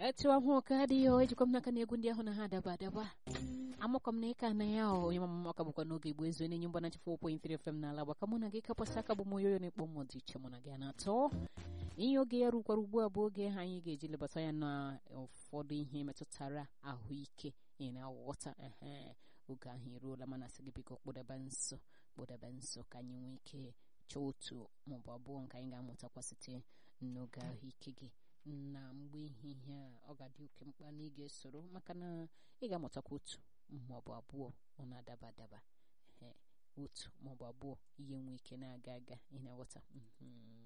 etu ahụ ka adịghị o ejikwa m n'aka na egwu ndị ahụ na ha adaba adaba amakwa m na ịka na ya o onye mama maka bụkwa n'oge igbo ezu na-enye mgbanachi 4.3 FM n'ala gbaka mụ na gị kapụsị aka bụ m onye na-ekpọ mmụ dị iche mụ na gị na-atọ ihe oge ya rukwara ugbu a bụ oge ha anyị ga-eji lebata ya na ụfọdụ ihe metụtara ahụike ị na-aghọta ehe oge ahụ eruola mana sị gị biko kpụdebe nso kpụdebe nso ka anyị nwee ike chọọ otu maọbụ abụọ nke anyị ga-amụtakwa site n'oge ahụike gị na mgbe ehihie a ọ ga-adị oke mkpa na ị ga-esoro maka na ị ga-amụtakwa otu maọbụ abụọ ọ na-adaba adaba ee otu maọbụ abụọ ihe nwee ike na-aga aga ị na-aghọta